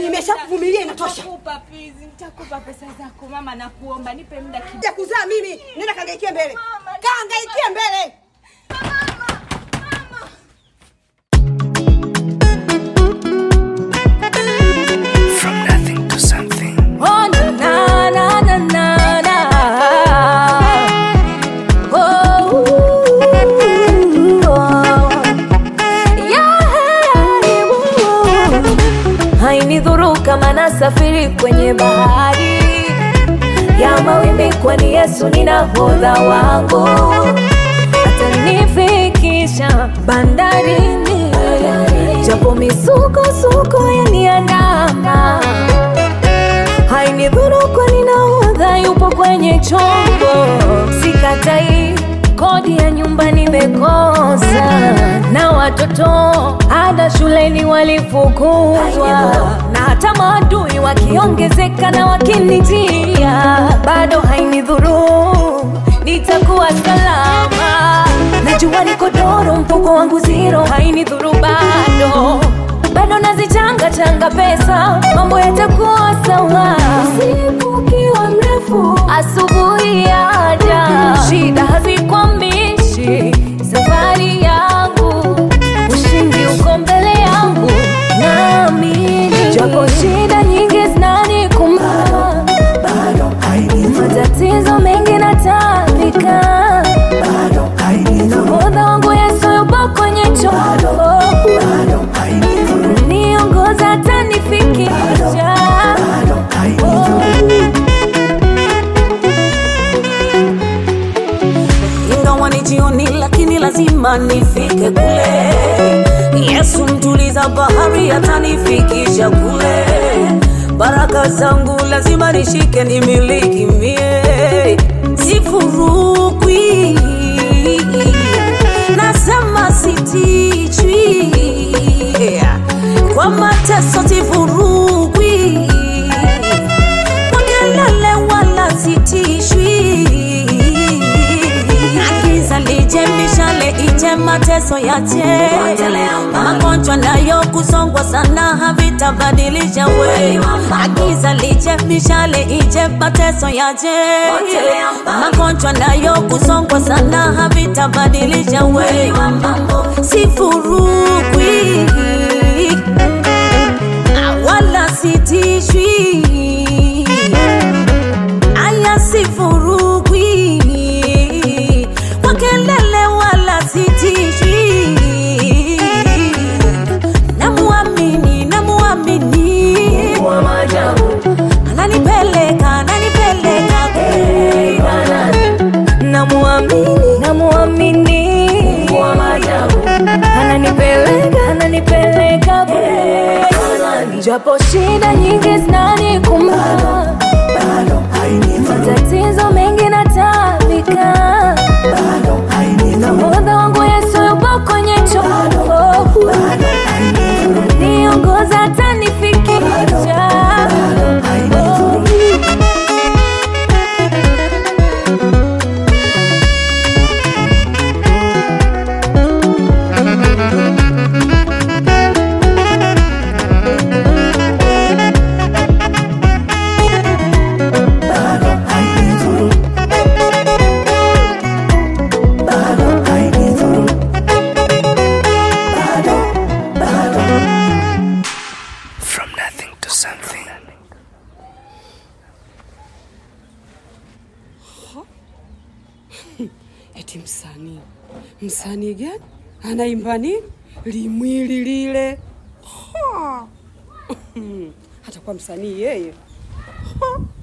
nimeshakuvumilia inatosha. Nitakupa please, nitakupa pesa zako mama, nakuomba nipe muda kidogo. Ya kuzaa mimi, nenda kangaikie mbele. Mama, Kangaikie mbele. From nothing to something. Oh, na, na, na, na, na, na. Oh, ooh, oh. Yeah, ooh. hainidhuru kama nasafiri kwenye bahari ya mawimbi, kwani Yesu ni nahodha wangu, atanifikisha bandarini, japo misukosuko yaniandama hainidhuru kwani nahodha yupo kwenye chombo. Sikatai kodi ya nyumba nimekosa, na watoto ada shuleni walifukuzwa, na hata maadui wakiongezeka na wakinijia, bado hainidhuru, nitakuwa salama. Najua niko doro, mfuko wangu zero, hainidhuru bado bado nazichanga changa pesa, mambo yatakuwa sawa. Usiku ukiwa mrefu, asubuhi yaja, shida hazikwambishi safari yangu, ushindi uko mbele yangu, naamini japo shida nyingi zinanikumba, matatizo mengi natambika, nahodha wangu Yesu yupo kwenye chombo niongoza atanifikisha ingawa ni jioni, lakini lazima nifike kule. Yesu mtuliza bahari, atanifikisha kule. Baraka zangu lazima nishike, nimiliki mie, sifurukwi. Nasema sitichwi kwa mateso, sifurukwi kwa kelele wala sitishwi. Giza lije, mishale ije, mateso yache, magonjwa nayo kusongwa sana havitabadilisha we. Giza lije, mishale ije, mateso yache, magonjwa nayo kusongwa sana havitabadilisha we. Sifurukwi wala sitishwi aya sifurukwi kwa kelele wala sitishwi namuamini namuamini ananipeleka ananipeleka kule. namuamini namuamini ananipeleka ananipeleka kule. japo shida nyingi zinanikumba matatizo mengi natambika nahodha wangu yesu yupo kwenye chombo niongoza atanifikisha From nothing to something. Eti msanii, msanii gani anaimba nini? Limwili lile Ha! hata kwa msanii yeye Ha!